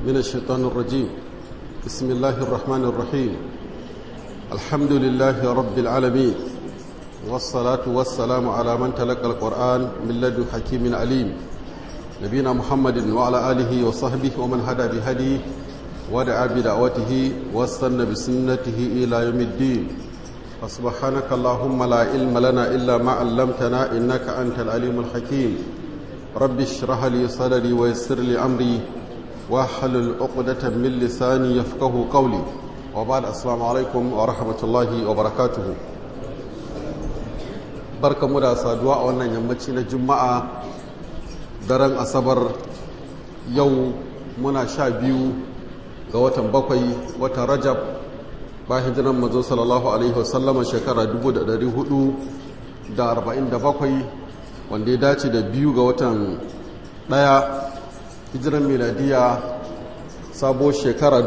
من الشيطان الرجيم بسم الله الرحمن الرحيم الحمد لله رب العالمين والصلاة والسلام على من تلقى القرآن من لدن حكيم عليم نبينا محمد وعلى آله وصحبه ومن هدى بهديه ودعا بدعوته واستنى بسنته إلى يوم الدين فسبحانك اللهم لا علم لنا إلا ما علمتنا إنك أنت العليم الحكيم رب اشرح لي صدري ويسر لي أمري واحلل عقدة من لساني يفقه قولي وبعد السلام عليكم ورحمة الله وبركاته barka mu da saduwa a wannan yammaci na juma'a daren asabar yau muna sha biyu ga watan bakwai watan rajab ba hijiran mazo sallallahu alaihi wasallama shekara 447 wanda ya dace da biyu ga watan daya hijiran miladiya sabo shekara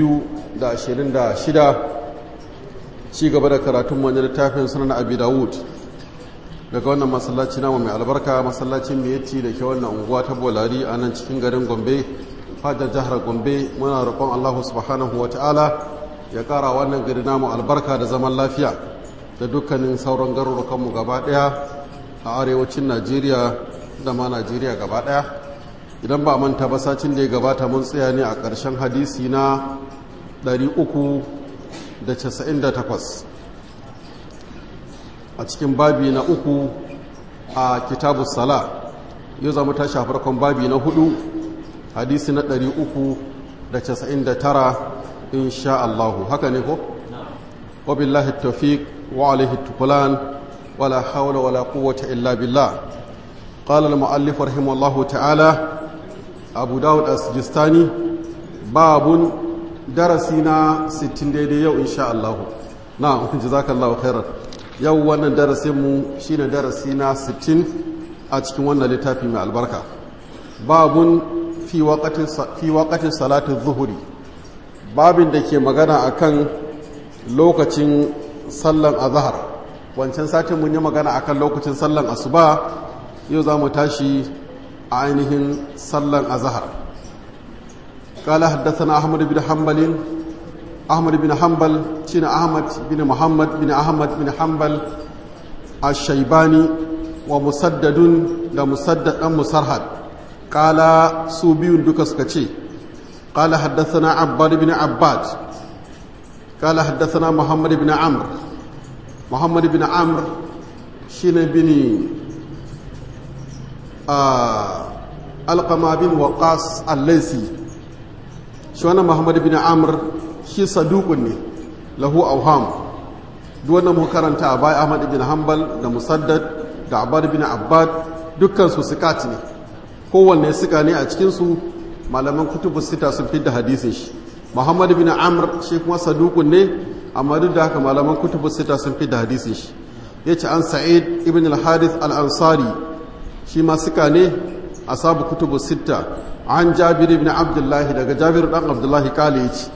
2026 ci gaba da karatun wani littafin sunan abi dawud daga wannan masallaci namu mai albarka masallacin miyatti da ke wannan unguwa ta bolari a nan cikin garin gombe fadar jihar gombe muna roƙon allahu subhanahu wa ta'ala ya ƙara wannan gari namu albarka da zaman lafiya da dukkanin sauran garurukanmu gaba ɗaya a arewacin najeriya da ma najeriya gaba ɗaya idan ba manta ba sacin da ya gabata mun tsaya ne a ƙarshen hadisi na 398 a cikin babi na uku a kitabu sala yau zama ta farkon babi na hudu hadisi na 399 insha Allahu haka ne ko? wabillahi tawfiq wa alaihi tukulan wala hawla wala quwwata illa billah qala al-mu'allif rahimahullahu ta'ala abu dawud as-sijistani babun darasi na 60 daidai yau insha Allah na jazakallahu khairan yau wannan darasin mu shine darasi na 60 a cikin wannan littafi mai albarka babun fi waqati fi waqati salati adh-dhuhri babin da ke magana akan lokacin sallan azhar wancan satin mun yi magana akan lokacin sallan asuba yau za mu tashi a ainihin sallan azhar قال حدثنا أحمد بن حنبل أحمد بن حنبل شين أحمد بن محمد بن أحمد بن حنبل الشيباني ومسدد لمسدد أم مسرحد قال سوبي دكس كتشي قال حدثنا عباد بن عباد قال حدثنا محمد بن عمرو محمد بن عمرو شين بن آه القما بن وقاص الليثي shi wannan muhammadu bin amur shi sadukun ne lahu auham duwannan mu karanta a baya ahmad bin hanbal da musaddad da abad bin abbad dukkansu sikat ne kowanne suka ne a cikinsu malaman kutubu sita sun fi da hadisin shi muhammadu bin amur shi kuma sadukun ne amma duk da haka malaman kutubu sita sun fi da hadisin shi ya ce an sa'id ibn al-harith al-ansari shi ma suka ne a sabu kutubu sita an jabir ibn abdullahi daga jabir dan abdullahi kale yace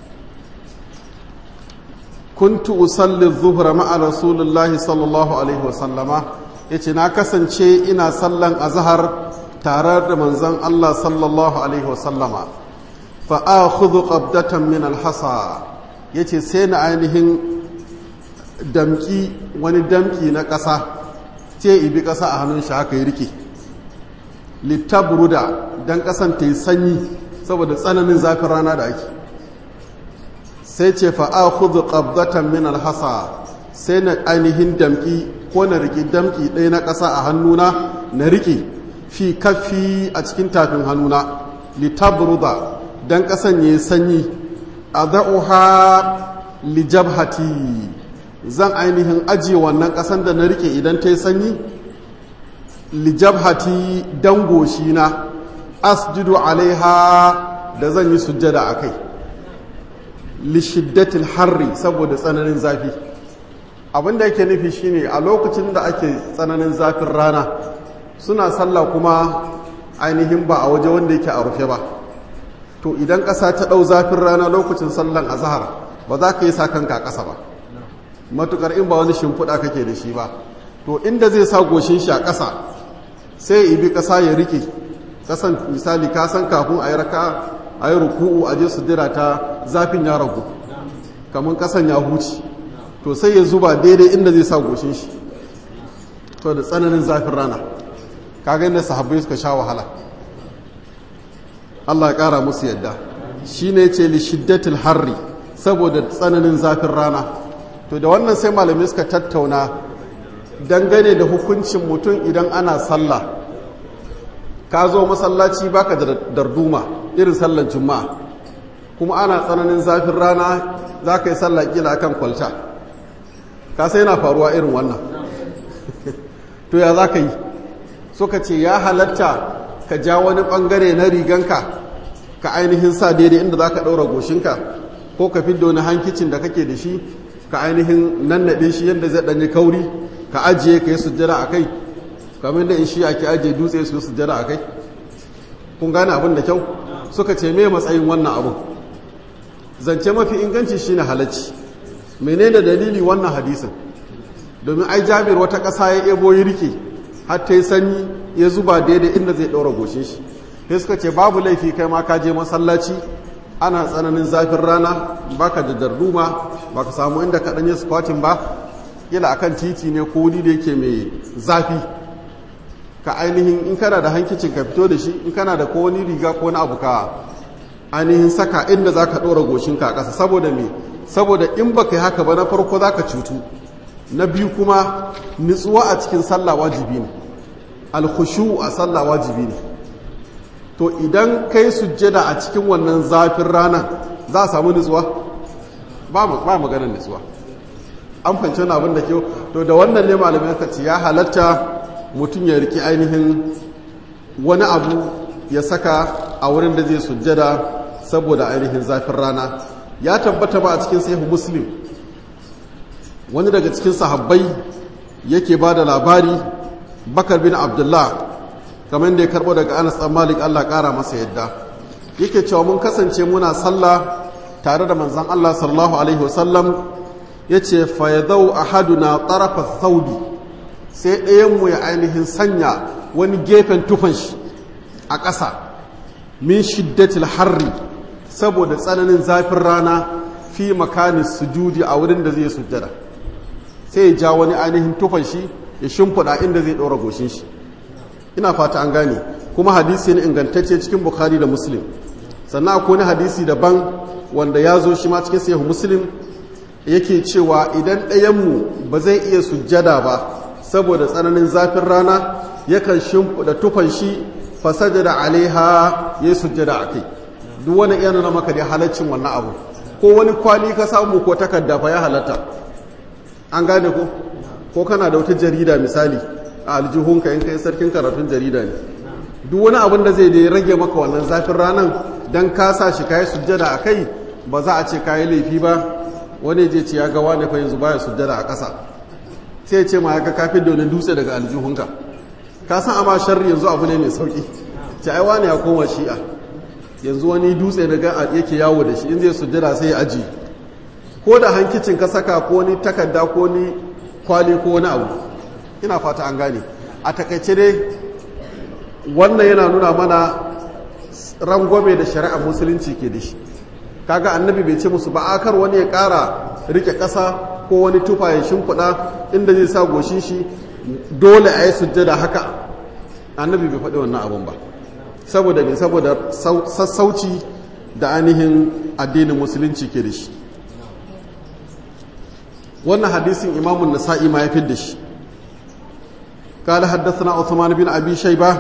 kuntu usalli dhuhra ma'a rasulullahi sallallahu alaihi wa sallama yace na kasance ina sallan azhar tare da manzon Allah sallallahu alaihi wa sallama fa akhudhu qabdatan min alhasa yace sai na ainihin damki wani damki na ƙasa ce ibi ƙasa a hannun shi haka yi rike littabruda don kasan ta yi sanyi saboda tsananin zafin rana da ake sai ce fa'a hudu ƙabdatan min alhasa sai na ainihin damki ko na riƙe damki ɗaya na ƙasa a hannuna na riƙe fi kafi a cikin tafin hannuna littabruda don ƙasan ya yi sanyi a za'uha lijabhati zan ainihin ajiye wannan ƙasan da na riƙe idan ta yi sanyi lijabhati dangoshi na asjudu alaiha da zan yi sujjada a kai lishiddatil harri saboda tsananin zafi abinda yake nufi shine a lokacin da ake tsananin zafin rana suna sallah kuma ainihin ba a waje wanda yake a rufe ba to idan ƙasa ta ɗau zafin rana lokacin sallan azahar ba za ka yi sa kanka a ƙasa ba matukar in ba wani shimfiɗa kake da shi ba to inda zai sa goshin shi a ƙasa sai ibi ƙasa ya rike ƙasan misali ka san kafin a yi raka a yi ruku'u a je sujjada ta zafin ya ragu kamar kasan ya huci to sai ya zuba daidai inda zai sa goshin shi to da tsananin zafin rana kaga inda sahabbai suka sha wahala Allah ya kara musu yadda shine ce li shiddatil harri saboda tsananin zafin rana to da wannan sai malamai suka tattauna dangane da hukuncin mutum idan ana sallah ka zo masallaci baka da darduma irin sallan juma'a kuma ana tsananin zafin rana za ka yi sallah kila kan kwalta ka sai yana faruwa irin wannan to ya za ka yi suka ce ya halatta ka ja wani bangare na riganka ka ainihin sa daidai inda za ka ɗaura goshinka ko ka fidda wani hankicin da kake da shi ka ainihin nannaɗe shi yadda zai ɗanyi kauri ka ajiye ka yi sujjada a kai kamar da in shi ake ajiye dutse su sujjada a kai kun gane abin da kyau suka ce me matsayin wannan abin zance mafi inganci shine halacci menene dalili wannan hadisin domin ai jabir wata ƙasa ya ebo yi rike har ta yi sanyi ya zuba daidai inda zai ɗaura goshin shi sai suka ce babu laifi kai ma ka je masallaci ana tsananin zafin rana baka da darduma baka samu inda ka ɗanye squatting ba kila akan titi ne ko wuri da yake mai zafi ka ainihin in kana da hankicin ka fito da shi in kana da ko wani riga ko wani abu ka ainihin saka inda za ka ɗora goshinka a ƙasa saboda me saboda in baka yi haka ba na farko za ka cutu na biyu kuma nutsuwa a cikin sallah wajibi ne alkhushu a sallah wajibi ne to idan kai sujjada a cikin wannan zafin ranar za a samu nutsuwa ba maganar nutsuwa an fahimci wani abin da ke to da wannan ne malamai ka ce ya halatta mutum ya riki ainihin wani abu ya saka a wurin da zai sujjada saboda ainihin zafin rana ya tabbata ba a cikin sahihu muslim wani daga cikin sahabbai yake ba da labari bakar bin abdullah kamar da ya karbo daga anas dan malik allah kara masa yadda yake cewa mun kasance muna sallah tare da manzon allah sallallahu alaihi wasallam ya ce fayadau ahaduna tarafa thawbi sai ɗayanmu ya ainihin sanya wani gefen tufan shi a ƙasa min shiddatil harri saboda tsananin zafin rana fi makanin sujudi a wurin da zai sujjada sai ya ja wani ainihin tufan shi ya shimfiɗa inda zai ɗora goshin shi ina fata an gane kuma hadisi ne ingantacce cikin bukhari da muslim sannan akwai wani hadisi daban wanda ya zo shi ma cikin sahihu muslim yake cewa idan ɗayanmu ba zai iya sujjada ba saboda tsananin zafin rana yakan shimfiɗa tufan shi fasajada alaiha ya sujjada a kai duk wani iya nuna maka da halaccin wannan abu ko wani kwali ka samu ko takarda fa ya halatta an gane ko ko kana da wata jarida misali a aljihunka in kai sarkin karatun jarida ne duk wani abin da zai dai rage maka wannan zafin ranan dan ka sa shi kayi sujjada a kai ba za a ce kayi laifi ba wani je ce ya ga wani fa yanzu baya sujjada a ƙasa sai ce ma ya ga kafin da wani dutse daga aljihunka ka san amma sharri yanzu abu ne mai sauki ce ai wani ya koma shi'a yanzu wani dutse daga yake yawo da shi in zai sujjada sai ya aji ko da hankicin ka saka ko ni takarda ko ni kwali ko wani abu ina fata an gane a takaice dai wannan yana nuna mana rangwame da shari'ar musulunci ke da shi kaga annabi bai ce musu ba akar wani ya kara rike ƙasa ko wani tufa ya shimfiɗa inda zai sa goshin shi dole a yi sujjada haka annabi bai faɗi wannan abun ba saboda mai saboda sassauci da ainihin addinin musulunci ke da shi wannan hadisin imamun nasa'i ma ya fi da shi قال حدثنا عثمان بن أبي شيبة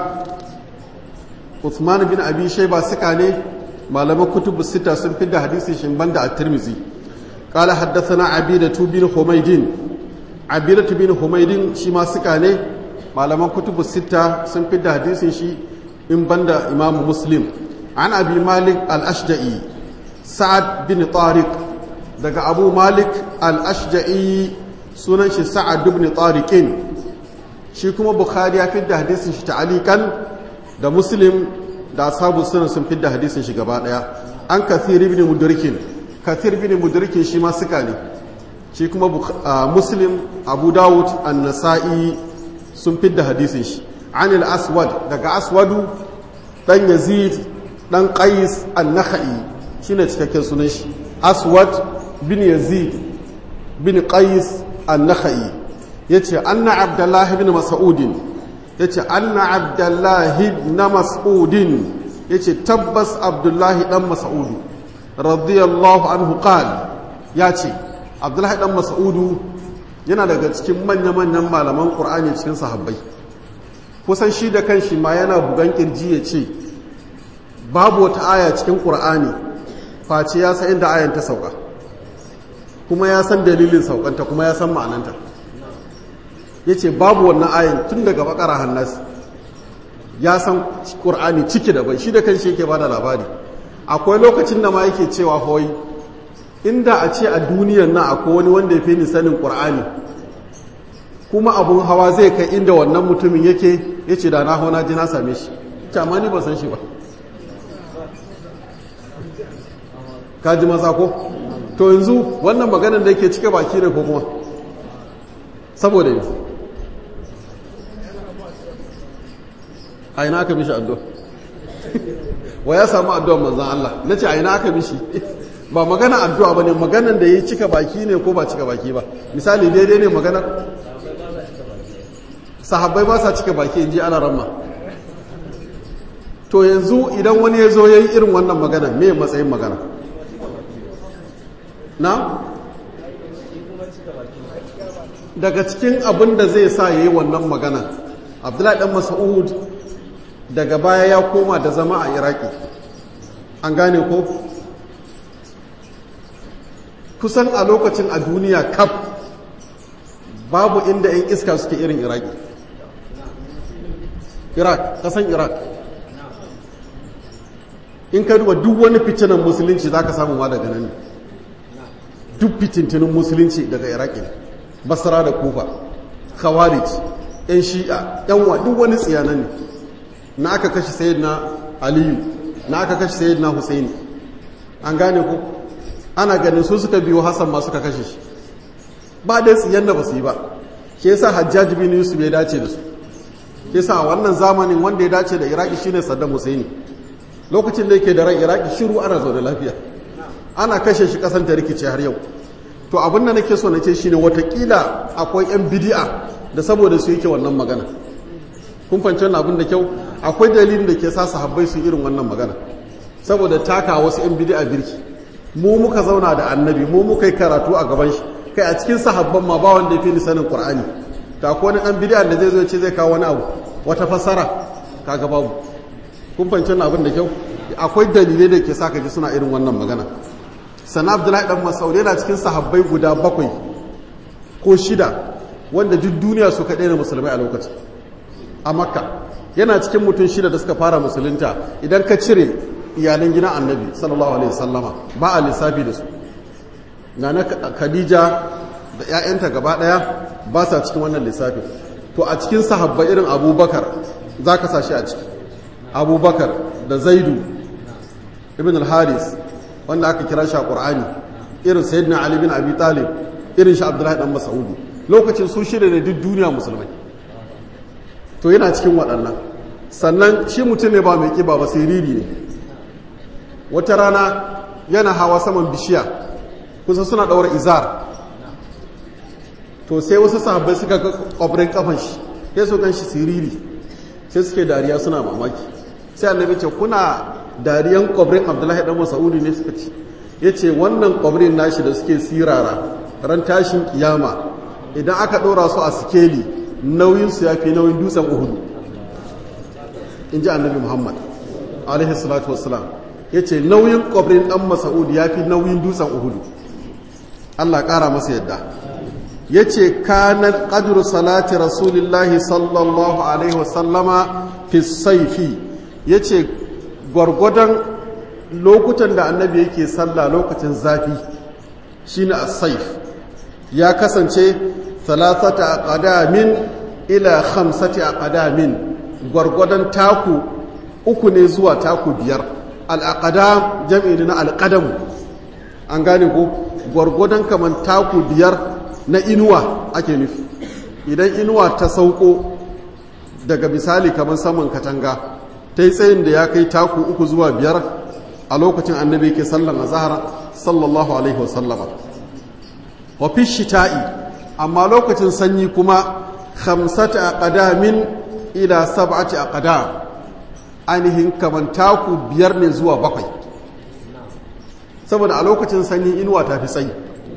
عثمان بن أبي شيبة سكاني malaman kutubu sita sun fi da hadisi shimban da at-tirmizi qala haddathana abidatu bin humaydin abidatu bin humaydin shi ma suka ne malaman kutubu sita sun fi da hadisin shi in banda imam muslim an abi malik al-ashja'i sa'ad bin tariq daga abu malik al-ashja'i sunan shi sa'ad bin tariqin shi kuma bukhari ya fi da hadisin shi ta'alikan da muslim da ashabu sunan sun fidda hadisin shi gaba daya an kathir ibn mudrikin kathir ibn mudrikin shi ma suka ne shi kuma muslim abu dawud an-nasa'i sun fidda hadisin shi an al-aswad daga aswadu dan yazid dan qais an-nakhai shine cikakken sunan shi aswad bin yazid bin qais an-nakhai yace anna abdullahi bin mas'udin yace anna abdullahi ibn mas'udin yace tabbas abdullahi dan mas'udu radiyallahu anhu qala yace abdullahi dan mas'udu yana daga cikin manya-manyan malaman qur'ani cikin sahabbai kusan shi da kanshi ma yana bugan kirji ya ce babu wata aya cikin qur'ani face ya san inda ayan ta sauka kuma ya san dalilin saukanta kuma ya san ma'ananta ya ce babu wannan ayin tun daga bakara hannas ya san ƙur'ani ciki da bai shi da kanshi yake ba da labari akwai lokacin da ma yake cewa hoyi inda a ce a duniyar nan akwai wani wanda ya fi ni sanin ƙur'ani kuma abun hawa zai kai inda wannan mutumin yake ya ce da na hau na ji na same shi amma ni ba san shi ba ka ji maza ko to yanzu wannan maganar da yake cike baki ne ko kuma saboda yi a ina aka mishi addu'a wa ya samu addu'a manzan Allah na ce a ina aka mishi ba magana addu'a ba ne maganar da ya cika baki ne ko ba cika baki ba misali daidai ne maganar sahabbai ba sa cika baki in ji ana ramma to yanzu idan wani ya zo ya yi irin wannan magana me matsayin magana na daga cikin abin da zai sa ya yi wannan magana abdullahi dan mas'ud daga baya ya koma da zama a iraki an gane ko kusan a lokacin a duniya kaf babu inda 'yan iska suke irin iraki iraq kasan iraq in ka duba duk wani fitinan musulunci za ka samu ma daga nan duk fitintinin musulunci daga iraki ne basra da kufa khawarij yan shi'a yan wa duk wani tsiyana ne na aka kashe sayyidina aliyu na aka kashe sayyidina husaini an gane ku ana ganin su suka biyo hassan ma suka kashe shi ba dai tsiyan da ba su yi ba ke yasa hajjaji bin yusuf ya dace da su ke sa wannan zamanin wanda ya dace da iraki shine saddam husaini lokacin da yake da ran iraki shiru ana zaune lafiya ana kashe shi kasan ta rikice har yau to abin da nake so na ce shine watakila akwai yan bidi'a da saboda su yake wannan magana kun fahimci wannan abin da kyau akwai dalilin da ke sa sahabbai su irin wannan magana saboda taka wasu yan bidi'a birki mu muka zauna da annabi mu muka yi karatu a gaban shi kai a cikin sahabban ma ba wanda ya fi ni sanin qur'ani ta ko wani dan bidi'a da zai zo ce zai kawo wani abu wata fassara kaga babu kun fahimci wannan abin da kyau akwai dalilai da ke sa ka ji suna irin wannan magana sana abdullahi dan masaud yana cikin sahabbai guda bakwai ko shida wanda duk duniya suka daina musulmai a lokacin a makka yana cikin mutum shida da suka fara musulunta idan ka cire iyalan gidan annabi sallallahu alaihi wasallama ba a lissafi da su na khadija da 'ya'yanta gaba daya ba sa cikin wannan lissafin to a cikin sahabbai irin abubakar za ka sa shi a ciki abubakar da zaidu ibn al-haris wanda aka kira shi a ƙur'ani irin sayyidina ali bin abi talib irin shi abdullahi dan mas'udi lokacin su shirya da duk duniya musulmai to yana cikin waɗannan sannan shi mutum ne ba mai ƙiba ba siriri ne wata rana yana hawa saman bishiya kusa suna ɗaura izar to sai wasu sahabbai suka ga ƙwabrin kafan shi sai su kan shi siriri sai suke dariya suna mamaki sai annabi ce kuna dariyan kwabrin abdullahi dan masaudi ne suka ce ya ce wannan kwabrin nashi da suke sirara ran tashin kiyama idan aka ɗora su a sikeli nauyinsu ya fi nauyin dutsen uhudu in ji annabi muhammad alaihi salatu wassalam ya ce nauyin kwabrin dan masaudi ya fi nauyin dutsen uhudu allah ƙara masa yadda ya ce kanan ƙadiru salati rasulillahi sallallahu alaihi wasallama fi saifi ya ce gwargwadon lokutan da annabi yake sallah lokacin zafi shine as-saif ya kasance thalathata aqdamin ila khamsati aqdamin gwargwadon taku uku ne zuwa taku biyar al-aqdam jam'i na al-qadam an gane ko gwargwadon kaman taku biyar na inuwa ake nufi idan inuwa ta sauko daga misali kaman saman katanga ta yi tsayin da ya kai taku uku zuwa biyar a lokacin annabi ke sallan azhar sallallahu alaihi wasallama wa fi shita'i amma lokacin sanyi kuma khamsata aqdamin ila sab'ati aqdam ainihin kaman taku biyar ne zuwa bakwai saboda a lokacin sanyi inuwa ta fi tsayi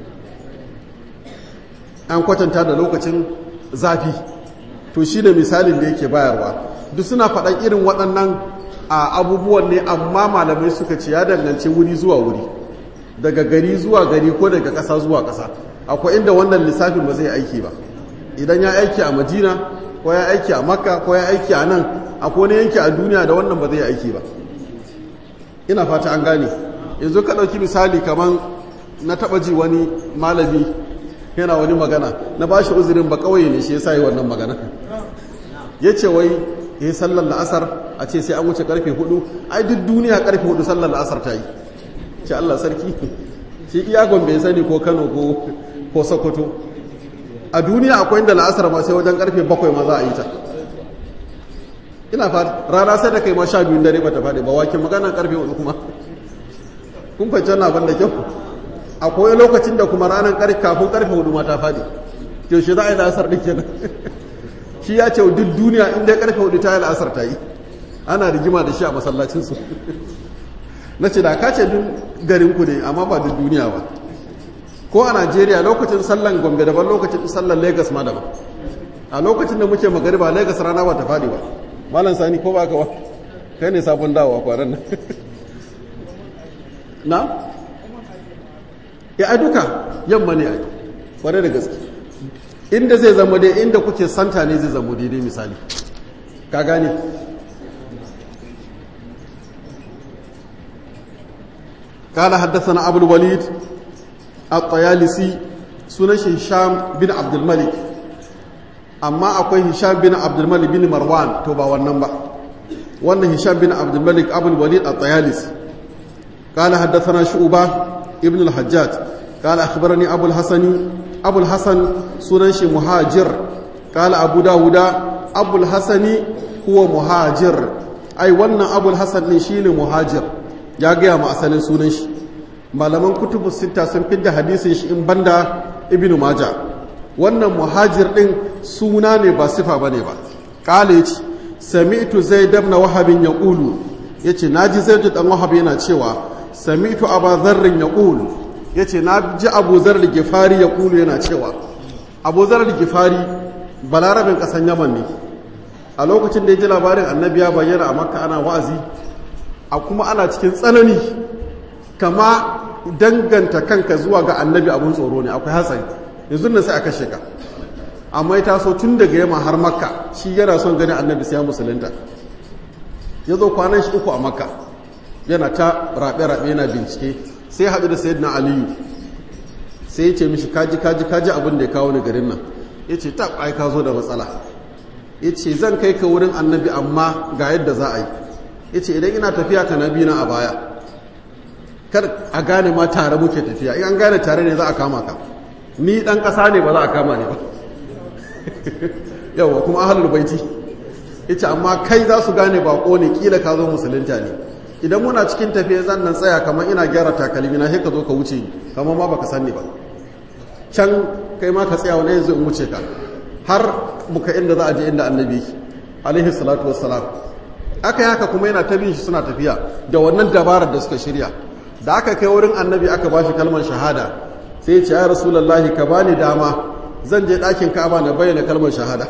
an kwatanta da lokacin zafi to shi da misalin da yake bayarwa duk suna faɗan irin waɗannan a abubuwan ne amma malamai suka ce ya danganci wuri zuwa wuri daga gari zuwa gari ko daga ƙasa zuwa ƙasa akwai inda wannan lissafin ba zai aiki ba idan ya aiki a madina ko ya aiki a makka ko ya aiki a nan akwai wani yanki a duniya da wannan ba zai aiki ba ina fata an gane yanzu ka ɗauki misali kamar na taɓa ji wani malami yana wani magana na ba shi uzurin ba kawai ne shi ya sa yi wannan magana ya ce wai ya yi sallar la'asar a ce sai an wuce karfe hudu ai duk duniya karfe hudu sallar la'asar ta yi ce Allah sarki shi iya gombe sani ko kano ko sokoto a duniya akwai inda la'asar ma sai wajen karfe bakwai ma za a yi ta ina fata rana sai da kai ma sha biyun dare ba ta faɗi ba wakin magana karfe hudu kuma kun fahimci wannan abin da kyau akwai lokacin da kuma ranar karfe kafin karfe hudu ma ta faɗi yaushe za a yi la'asar ɗin kenan shi ya ce duk duniya inda karfe hudu ta yi la'asar ta yi ana rigima da shi a masallacinsu na ce da ka ce duk garinku ne amma ba duk duniya ba ko a najeriya lokacin sallan gombe daban lokacin sallan lagos ma daban a lokacin da muke magariba lagos rana ba ta faɗi ba malam sani ko ba ka wa kai ne sabon dawowa kwanan nan na ya a duka yamma ne a kware da gaske inda zai zama dai inda kuke santa ne zai zama daidai misali ka gane قال حدثنا أبو الوليد الطيالسي سنة هشام بن عبد الملك أما أقوي هشام بن عبد الملك بن مروان توبا والنبا وأن هشام بن عبد الملك أبو الوليد الطيالسي قال حدثنا شعبة ابن الحجاج قال أخبرني أبو الحسن أبو الحسن سننش مهاجر قال أبو داود أبو الحسن هو مهاجر أي وانا أبو الحسن نشين مهاجر ya gaya ma asalin sunan shi malaman kutubu sita sun fidda hadisin shi in banda ibnu maja wannan muhajir din suna ne ba sifa bane ba kale yace sami'tu zaid ibn wahab yaqulu yace naji zaid dan wahab yana cewa sami'tu abu dharr yaqulu yace na ji abu dharr gifari yaqulu yana cewa abu dharr gifari balarabin kasan yaman ne a lokacin da ya ji labarin annabi ya bayyana a makka ana wa'azi a kuma ana cikin tsanani kama danganta kanka zuwa ga annabi abun tsoro ne akwai hatsari yanzu nan sai a kashe ka amma ya taso tun daga yamma har makka shi yana son ganin annabi sai ya musulunta ya zo kwanan shi uku a makka yana ta raɓe-raɓe yana bincike sai haɗu da sayyidina aliyu sai ya ce mishi kaji kaji kaji abin da ya kawo ni garin nan ya ce ta ai ka zo da matsala ya ce zan kai ka wurin annabi amma ga yadda za a yi ya ce idan ina tafiya ka nabi na a baya kar a gane ma tare muke tafiya in an gane tare ne za a kama ka ni dan ƙasa ne ba za a kama ne ba yawa kuma ahalul baiti ya ce amma kai za su gane bako ne kila ka zo musulunta ne idan muna cikin tafiya zan nan tsaya kamar ina gyara takalmi na sai ka zo ka wuce kamar ma baka sani ba can kai ma ka tsaya wani yanzu in wuce ka har muka inda za a je inda annabi alaihi salatu wassalam aka yaka kuma yana ta bin shi suna tafiya da wannan dabarar da suka shirya da aka kai wurin annabi aka ba shi kalmar shahada sai ya ce ya rasulullahi ka bani dama zan je ɗakin ka'aba na bayyana kalmar shahada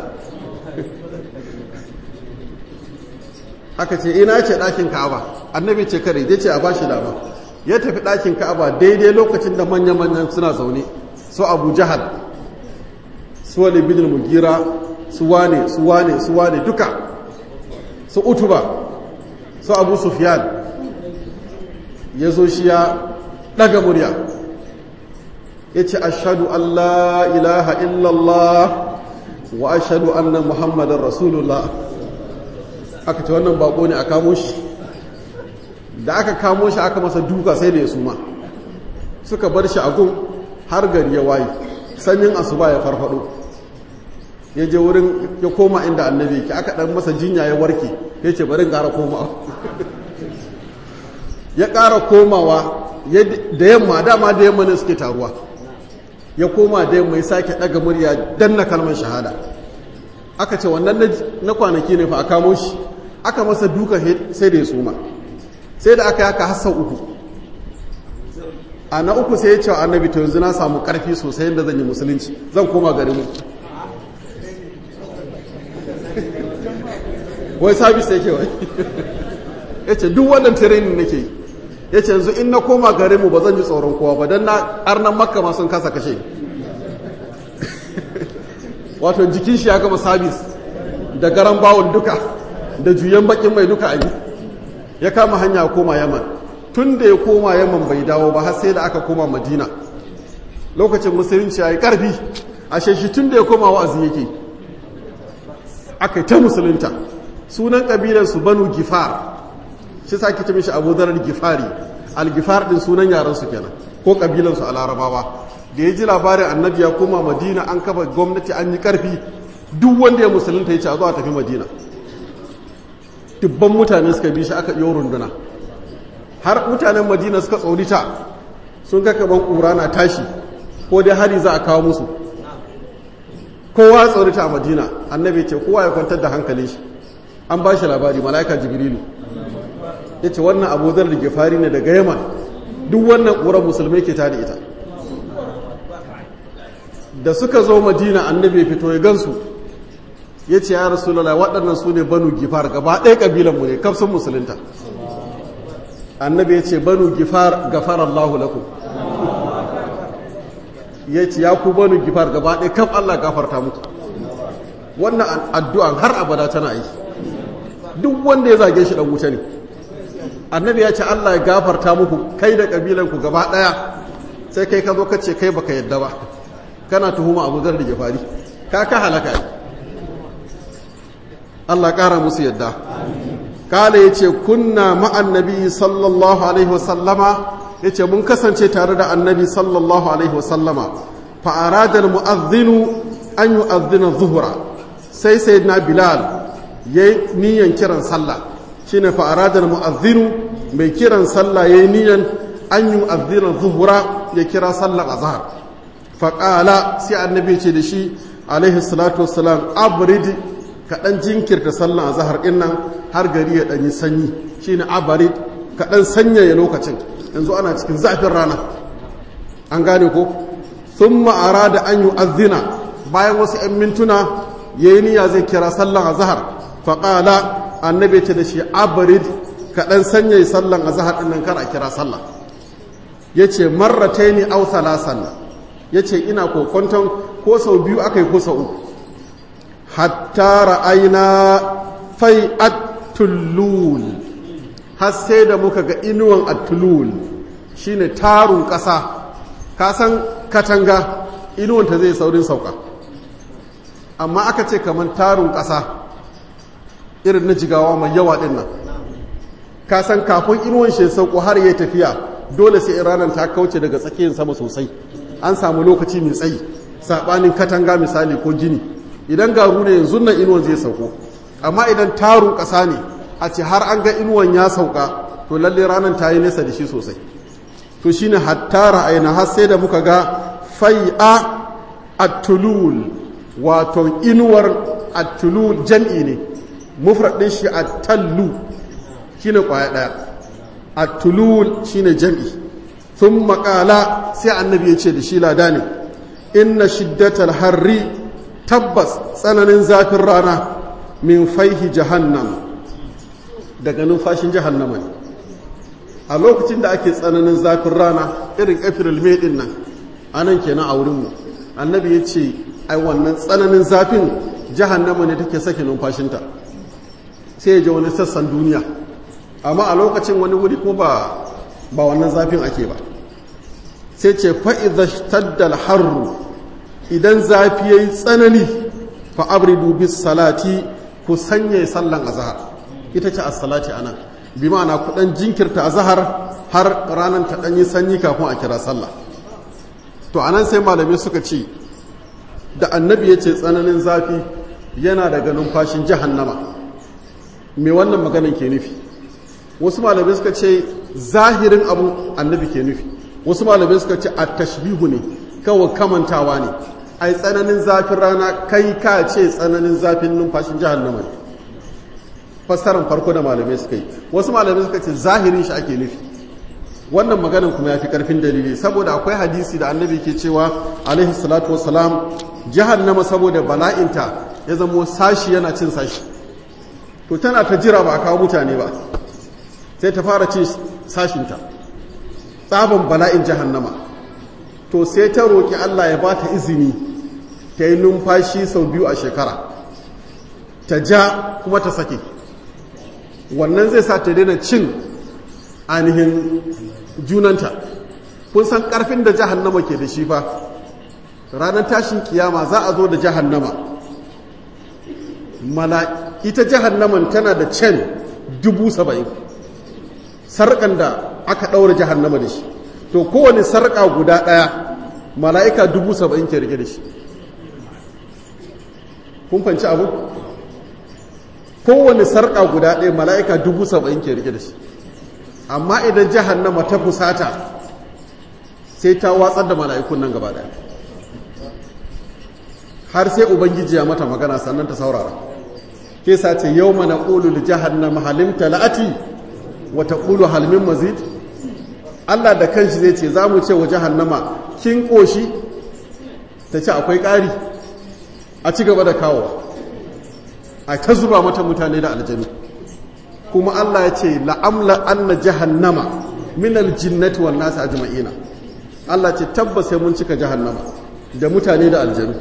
aka ce ina ce ɗakin ka'aba annabi ce kare zai ce a ba shi dama ya tafi ɗakin ka'aba daidai lokacin da manya-manyan suna zaune su abu jahal su wani bin mugira su wane su wane su wane duka su utuba su abu sufyan ya zo shi ya ɗaga murya ya ce ashadu allah ilaha illallah wa ashadu anna muhammadan rasulullah aka ce wannan bako ne a kamo shi da aka kamo shi aka masa duka sai da ya suma suka bar shi a gun har gari ya waye sanyin asuba ya farfado ya je wurin ya koma inda annabi ki aka dan masa jinya ya warke ya ce bari ƙara komawa ya ƙara komawa da yamma dama da yamma ne suke taruwa ya koma da yamma ya sake ɗaga murya danna kalmar shahada aka ce wannan na kwanaki ne fa a kamo shi aka masa duka sai da ya suma sai da aka yaka hassa uku a na uku sai ya ce annabi to yanzu na samu karfi sosai yadda zan yi musulunci zan koma garin mu wai sabis yake wai ya ce duk wannan training nake yi ya ce yanzu in na koma garin mu ba zan ji tsoron kowa ba don na arnan makka ma sun kasa kashe wato jikin shi ya gama sabis da garan bawon duka da juyen bakin mai duka abi ya kama hanya koma yaman tun da ya koma yaman bai dawo ba har sai da aka koma madina lokacin musulunci ya yi karfi a shi tun da ya koma wa'azi yake aka yi ta musulunta sunan kabilansu banu gifar shi sa ke ce mishi abu zarar gifari al-gifar din sunan yaransu kenan ko kabilansu a larabawa da ya ji labarin annabi ya koma madina an kafa gwamnati an yi karfi duk wanda ya musulunta ya ce a zo a tafi madina dubban mutane suka bi shi aka yi runduna har mutanen madina suka tsorita sun ga kaman ƙura na tashi ko dai hari za a kawo musu kowa tsorita a madina annabi ce kowa ya kwantar da hankalin shi an ba shi labari mala'ika jibrilu ya ce wannan abu zar da gefari ne daga yaman duk wannan ƙurar musulmai ke tada ita da suka zo madina annabi fito ya gansu ya ce ya rasulallah waɗannan su ne banu gifar gaba ɗaya ƙabilanmu ne kafin musulunta annabi ya ce banu gifar gafar allahu lakum ya ce ya ku banu gifar gaba ɗaya kaf allah gafarta muku wannan addu'an har abada tana yi duk wanda ya zage shi ɗan wuta ne annabi ya ce allah ya gafarta muku kai da ƙabilanku gaba ɗaya sai kai ka zo ka ce kai baka yadda ba kana tuhuma abu zar da gifari ka ka halaka ne Allah ƙara musu yadda kala ya ce kunna ma'an nabi sallallahu alaihi wasallama ya ce mun kasance tare da annabi sallallahu alaihi wasallama fa'aradar mu'azzinu an yi azzina zuhura sai sai na bilal ya yi niyan kiran sallah shi ne fa'aradar mu'azzinu mai kiran sallah ya yi niyan an yi azzina zuhura ya kira sallah a zahar faƙala sai annabi ce da shi alaihi salatu wasalam abrid kaɗan jinkirta sallan a zahar ɗin nan har gari ya ɗanyi sanyi shi ne abarid kaɗan sanyaya lokacin yanzu ana cikin zafin rana an gane ko sun ma'ara da an yi azina bayan wasu 'yan mintuna ya yi niyya zai kira sallan a zahar faƙala annabi ce da shi abarid kaɗan sanyaya sallan a zahar ɗin nan kar a kira sallah ya ce marrataini au salasan ya ce ina kokonton ko sau biyu aka yi ko sau uku hatta ra'aina fai at-tullul har sai da muka ga inuwan at-tullul shine tarun ƙasa ka san katanga inuwan ta zai saurin sauka amma aka ce kamar tarun ƙasa irin na jigawa mai yawa din nan ka san kafin inuwan shi sauko har yayi tafiya dole sai ranar ta kauce daga tsakiyar sama sosai an samu lokaci mai tsayi sabanin katanga misali ko gini idan garu ne yanzu nan inuwan zai sauko amma idan taru ƙasa ne a ce har an ga inuwan ya sauka to lalle ranar ta yi nesa da shi sosai to shine hatta ra'ayna har sai da muka ga fai'a at-tulul wato inuwar at-tulul jam'i ne mufrad din shi at-tallu shine kwaya daya at-tulul shine jam'i thumma qala sai annabi ya ce da shi lada ne inna shiddatal harri tabbas tsananin zafin rana min faihi jahannam daga numfashin jahannama ne a lokacin da ake tsananin zafin rana irin april may din nan anan kenan a wurinmu annabi ya ce ai wannan tsananin zafin jahannama ne take sake numfashinta sai ya ji wani sassan duniya amma a lokacin wani wuri kuma ba ba wannan zafin ake ba sai ce fa'iza taddal harru idan zafi ya yi tsanani fa'abridu bis salati ku sanya sallan azahar ita ce a salati ana bi ma'ana kudan jinkirta azahar har ranar ta ɗanyi sanyi kafin a kira sallah to anan sai malamai suka ce da annabi ya ce tsananin zafi yana daga numfashin jahannama me wannan maganan ke nufi wasu malamai suka ce zahirin abun annabi ke nufi wasu malamai suka ce a tashbihu ne kawai kamantawa ne ai tsananin zafin rana kai ka ce tsananin zafin numfashin jahannama ne fassarar farko da malamai suka yi wasu malamai suka ce zahirin shi ake nufi wannan maganin kuma ya fi karfin dalili saboda akwai hadisi da annabi ke cewa alaihi salatu wasalam jahannama saboda bala'inta ya zamo sashi yana cin sashi to tana ta jira ba a kawo mutane ba sai ta fara cin sashinta tsaban bala'in jahannama to sai ta roƙi Allah ya ba ta izini ta yi numfashi sau biyu a shekara ta ja kuma ta sake wannan zai sa ta daina cin ainihin junanta kun san ƙarfin da jahannama ke da shi fa ranar tashin kiyama za a zo da jahannama mala ita jahannaman tana da cen dubu saba'in sarƙan da aka ɗaura jahannama da shi to kowane sarƙa guda ɗaya mala'ika dubu saba'in ke rike da shi kun fanci abu kowane sarƙa guda ɗaya mala'ika dubu saba'in ke rike da shi amma idan jahannama ta fusata sai ta watsar da mala'ikun nan gaba ɗaya har sai ubangiji ya mata magana sannan ta saurara ke sace yau mana ƙulu da jahannama halimta la'ati wata ƙulu halmin mazid Allah da kanshi zai ce za mu ce wa jahannama kin ƙoshi ta ce akwai ƙari a ci gaba da kawo a ta zuba mata mutane da aljanu kuma Allah ya ce la'amla anna jahannama min aljinnati wan nas ajma'ina Allah ce tabbas sai mun cika jahannama da mutane da aljanu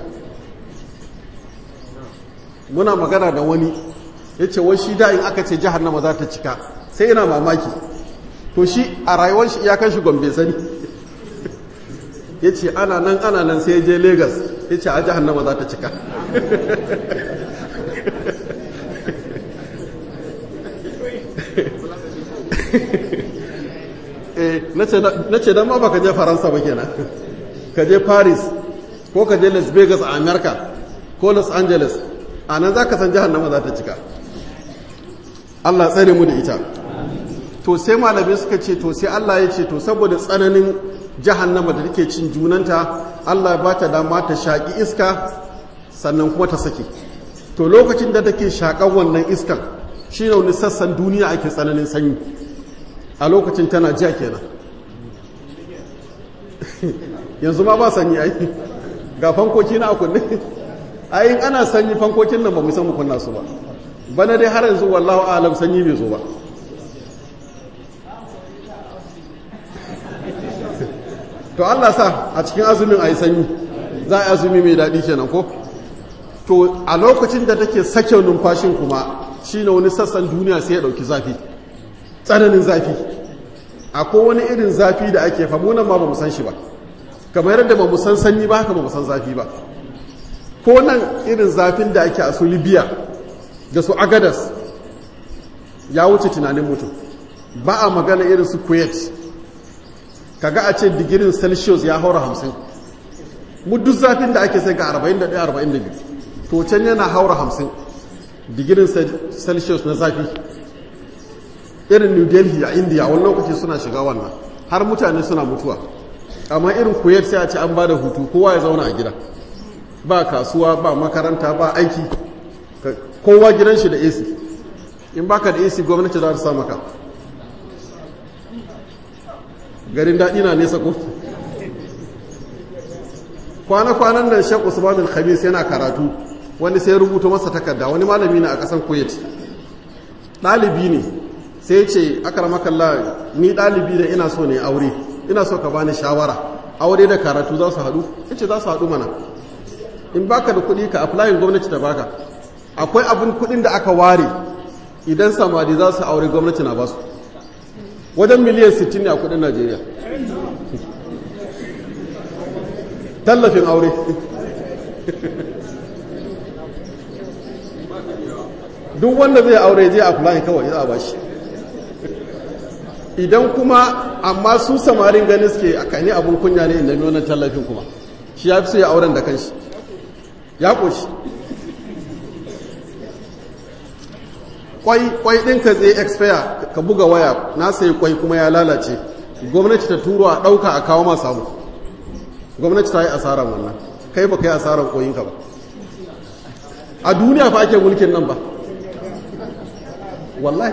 muna magana da wani yace wai shi da in aka ce jahannama za ta cika sai ina mamaki to shi a rayuwar shi iyakan shi gombe sani yace ana nan ana nan sai je Lagos yace a jahannama za ta cika na ce don ma ba ka je faransa ba kenan ka je paris ko ka je las vegas a america ko los angeles a nan za ka san jihannama za ta cika allah tsare mu da ita to sai malamai suka ce to sai allah ya ce to saboda tsananin jahannama da take cin junanta allah ba ta dama ta shaƙi iska sannan kuma ta sake to lokacin da take shaƙan wannan iskan shi ne wani sassan duniya ake tsananin sanyi a lokacin tana jiya kenan yanzu ma ba sanyi ai ga fankoki na kunne ayin ana sanyi fankokin nan ba mu san mu kunna su ba bana dai har yanzu wallahu alam sanyi bai zo ba to Allah sa a cikin azumin ayi sanyi za a yi azumi mai daɗi kenan ko to a lokacin da take sake numfashin kuma shine wani sassan duniya sai ya ɗauki zafi tsananin zafi akwai wani irin zafi da ake famunan ma ba mu san shi ba kamar yadda ba mu san sanyi ba haka ba mu san zafi ba ko nan irin zafin da ake a su libya da su agadas ya wuce tunanin mutum ba a magana irin su kuwait kaga a ce digirin celsius ya haura hamsin mu duk zafin da ake sai ga 41-42 to can yana haura hamsin digirin celsius na zafi irin new delhi a india wani lokaci suna shiga wannan har mutane suna mutuwa amma irin kuwait sai a ce an ba da hutu kowa ya zauna a gida ba kasuwa ba makaranta ba aiki kowa gidan shi da ac in baka da ac gwamnati za ta sa maka garin daɗi na nesa ko kwana-kwanan nan shek usman al-khamis yana karatu wani sai rubuta masa takarda wani malami ne a ƙasan kuwait ɗalibi ne sai ce makalla ni ɗalibi da ina so ne aure ina so ka bani shawara aure da karatu za su haɗu ce za su haɗu mana in baka da kuɗi ka aflayin gwamnati da baka akwai abin kuɗin da aka ware idan samari za su aure gwamnati na basu wajen miliyan 60 ne a kuɗin najeriya tallafin aure duk wanda zai aure je aflayin kawai za a bashi idan kuma amma su samarin gani suke a kani abin kunya ne inda wannan tallafin kuma shi ya fi so ya auren da kanshi ya ƙoshi kwai kwai ɗinka zai expire ka buga waya na sayi kwai kuma ya lalace gwamnati ta turo a ɗauka a kawo masu abu gwamnati ta yi asarar wannan kai ba kai asarar koyinka ba a duniya fa ake mulkin nan ba wallahi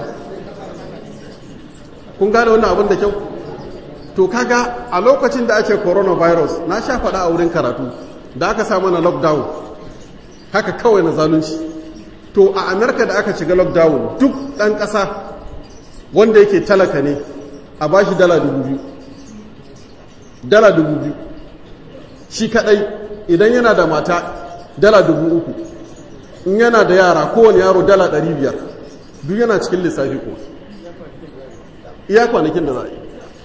kun gane wannan abin da kyau to kaga a lokacin da ake coronavirus na sha faɗa a wurin karatu da aka sa mana lockdown haka kawai na zalunci to a amerika da aka shiga lockdown duk ɗan ƙasa wanda yake talaka ne a ba shi dala dubu biyu dala dubu biyu shi kaɗai idan yana da mata dala dubu uku in yana da yara kowane yaro dala ɗari biyar duk yana cikin lissafi kuma iya kwanakin da za a yi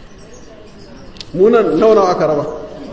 munan nauna aka raba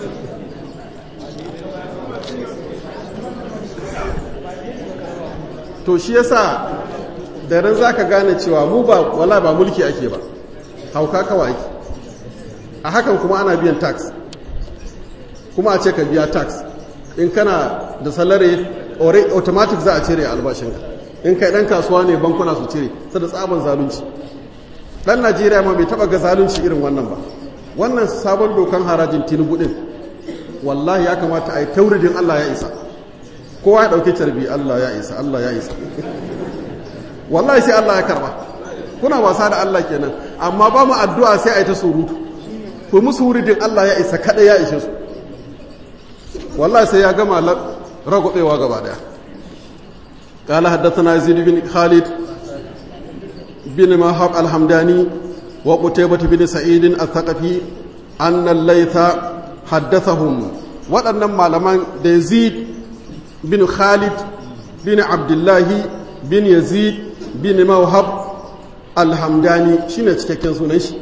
to shi yasa da ran za ka gane cewa mu ba wala ba mulki ake ba hauka kawai ake a hakan kuma ana biyan tax kuma a ce ka biya tax in kana da salari automatic za a cire albashinka in kai dan kasuwa ne bankuna su cire sai da tsaban zalunci dan najeriya ma bai taba ga zalunci irin wannan ba wannan sabon dokan harajin tinubu din wallahi ya kamata a yi tauridin allah ya isa kowa ya ɗauki carbi allah ya isa allah ya isa wallahi sai allah ya karba kuna wasa da allah kenan amma ba mu addu'a sai a yi ta surutu ku musu wuridin allah ya isa kada ya ishe su wallahi sai ya gama ragobewa gaba daya قال حدثنا يزيد بن خالد بن مهاب الحمداني وقتيبة بن سعيد الثقفي أن الليث حدثهم waɗannan malaman da yazid bin khalid bin abdullahi bin yazid bin mawhab alhamdani shine cikakken sunan shi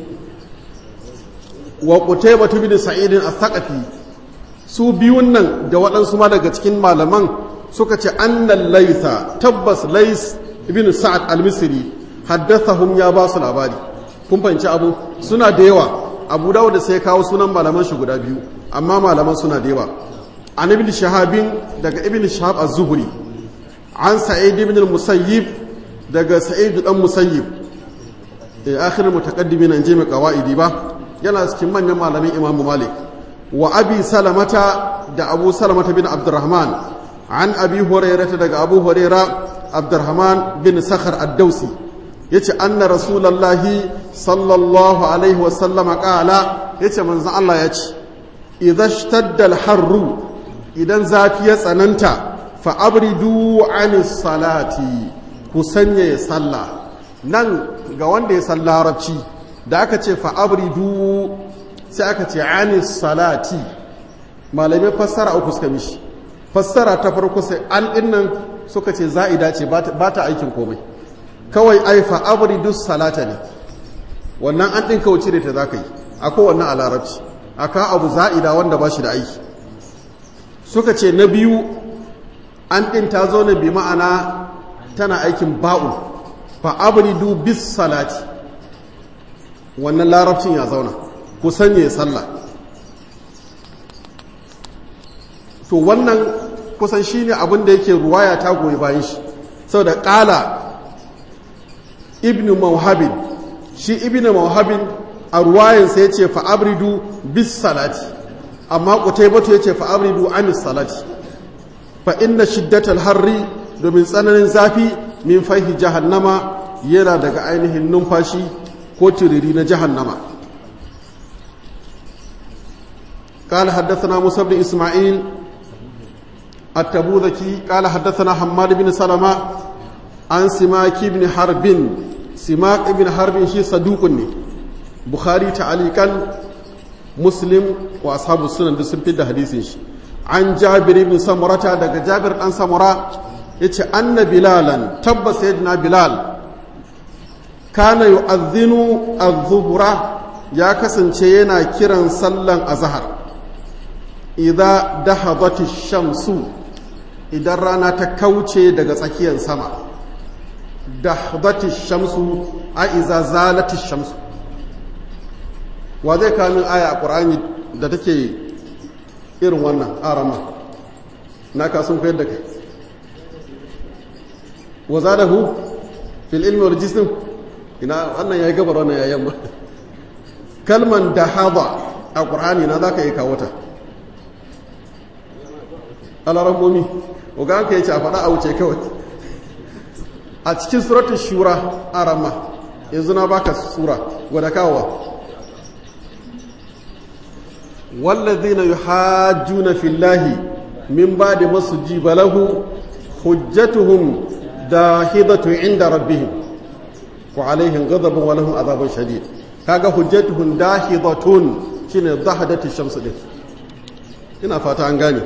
wa qutaybah bin sa'id al-thaqafi su biyun nan da waɗansu ma daga cikin malaman suka ce annal laytha tabbas lays ibn sa'ad al-misri haddathahum ya ba su labari kun fahimci abu suna da yawa abu dawud da sai kawo sunan malaman shi guda biyu amma malaman suna da yawa an ibn shahabin daga ibn shahab az-zuhri an sa'id ibn al-musayyib daga sa'id dan musayyib eh akhir mutaqaddimin an jami qawaidi ba yana cikin manyan malamin imamu malik wa abi salamata da abu salamata bin abdurrahman an abi hurairah daga abu hurairah abdurrahman bin sakhar ad-dausi yace anna rasulullahi sallallahu alaihi wa sallama qala yace manzon Allah yace idza ishtadda al-harru idan zafi ya tsananta fa abridu anis salati ku sanya sallah nan ga wanda ya san larabci da aka ce fa abridu sai aka ce anis salati malamai fassara uku suka mishi fassara ta farko sai an dinnan suka ce za'ida ce ba ta aikin komai kawai ai fa abridu salata ne wannan an din kawai cire ta zaka yi akwai wannan a larabci aka abu za'ida wanda ba shi da aiki suka ce na biyu an ɗin ta zo ne bi ma'ana tana aikin ba'u fa abridu bis salati wannan larabcin ya zauna ku sanye sallah to wannan kusan shine abin da yake ruwaya ta goyi bayan shi saboda ƙala ibnu mawhabin shi ibnu mawhabin a ruwayansa ya ce fa abridu bis salati amma qutaybatu yace fa abridu anis salati fa inna shiddatal harri domin tsananin zafi min fahi jahannama yana daga ainihin numfashi ko tiriri na jahannama قال حدثنا موسى بن إسماعيل التبوذكي قال حدثنا حماد بن سلمة عن سماك بن حرب سماك بن حرب شي صدوق بخاري تعليقا muslim wa ashabu sunan duk sun da hadisin shi an jabir ibn samurata daga jabir dan samura yace anna bilalan tabbas sayyidina bilal kana yu'adhdhinu adh-dhuhra ya kasance yana kiran sallan azhar idza dahadat shamsu idan rana ta kauce daga tsakiyar sama dahadat shamsu a iza zalat shamsu wa zai kamin aya a ƙur'ani da take irin wannan arama na kasun koyar da kai wa za da hu fil ilmi wal jism ina wannan yayi gabar wannan yayi yamma kalman dahada a qur'ani na zaka yi kawo ta alarammomi uga ka yace a faɗa a wuce kawai a cikin suratul shura arama yanzu na baka sura gwada kawowa wallazina yuhajjuna fillahi min ba'di masjiba lahu hujjatuhum dahidatu inda rabbihim wa alaihim ghadabun wa lahum adhabun shadid kaga hujjatuhum dahidatun shine dahadatu shamsu din ina fata an gane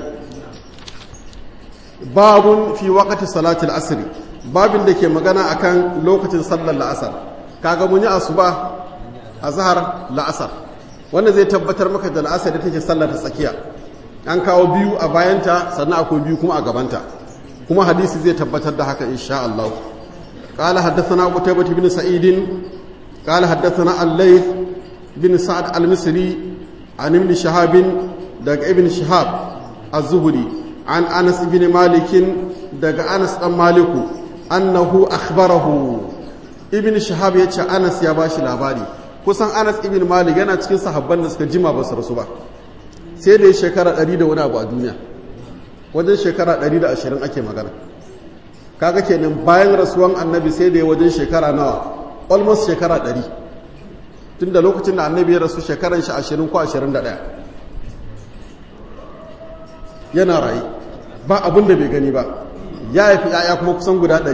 babun fi waqti salati al-asr babin da ke magana akan lokacin sallar la'asar kaga mun yi asuba azhar la'asar wanda zai tabbatar maka da la'asar da take sallar ta tsakiya an kawo biyu a bayanta sannan akwai biyu kuma a gabanta kuma hadisi zai tabbatar da haka insha Allah قال حدثنا قتيبة بن سعيد قال حدثنا الليث بن سعد المصري عن ابن شهاب دق ابن شهاب الزهري عن أنس بن مالك دق أنس بن مالك أنه أخبره ابن شهاب يتشى أنس يا باشي لاباري kusan Anas ibn Malik yana cikin sahabban da suka jima ba su rasu ba sai da ya shekara 100 da wani abu a duniya wajen shekara 120 ake magana kaga kenan bayan rasuwan annabi sai da ya wajen shekara nawa almost shekara 100 tunda lokacin da annabi ya rasu shekaran shi 20 ko 21 yana rayu ba abin da bai gani ba ya haifi yaya kuma kusan guda 100